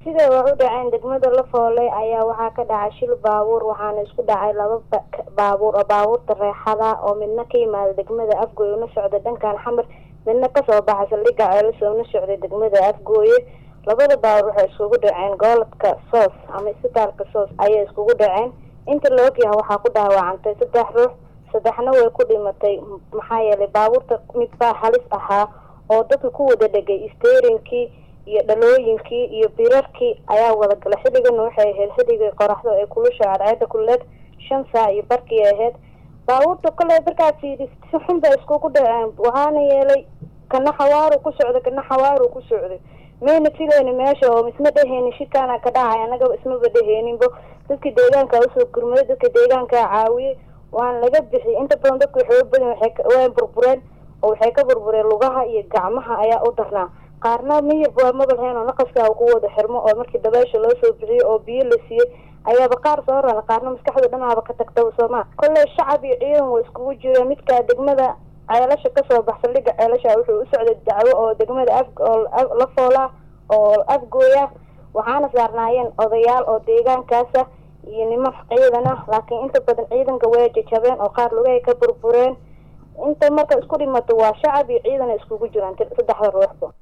sida wax u dhaceen degmada lafoole ayaa waxaa ka dhacay shil baabuur waxaana isku dhacay laba baabuur oo baabuurta reexada oo midna ka yimaada degmada afgooye una socda dhankan xamar midna kasoo baxay saldhigga ceelasoo una socday degmada afgooye labada baabuur waxay iskugu dhaceen gooladka soos ama isbitaalka soos ayay iskugu dhaceen inta la ogyahay waxaa ku dhaawacantay saddex ruux saddexna way ku dhimatay maxaa yeelay baabuurta mid baa halis ahaa oo dadka ku wada dhegay steerinkii iyo dhalooyinkii iyo birarkii ayaa wada galay xilligana waxay ahayd xilligii qoraxdo ee kulusha cadceeda kuleed shan saac iyo barkii ahayd baabuurta kale markaa fiidi si xun bay iskugu dhaceen waxaana yeelay kana xawaaru ku socday kana xawaaru ku socday mayna filayni meesha oo isma dheheynin shirkaana ka dhacay anagaba ismaba dheheyninbo dadka deegaanka usoo gurmaday dadka deegaankaa caawiyey waana laga bixiyay inta badan dadka waxooga badan way burbureen oo waxay ka burbureen lugaha iyo gacmaha ayaa u darnaa qaarna miyirba waa mabalheen oo naqaskaa ku wada xirmo oo markii dabeesha loo soo bixiyey oo biyo la siiyey ayaaba qaar soo rana qaarna maskaxda dhanaaba ka tagtaba sooma kolley shacab iyo ciidan way iskugu jireen midkaa degmada ceelasha kasoo bax saldhigga ceelasha wuxuu u socday dacwo oo degmada af oo la foola oo afgooya waxaana saarnaayeen odayaal oo deegaankaasa iyo niman ciidan ah laakiin inta badan ciidanka way jajabeen oo qaar lugahay ka burbureen inta marka isku dhimato waa shacab iyo ciidan ay iskugu jiraan saddexda ruuxba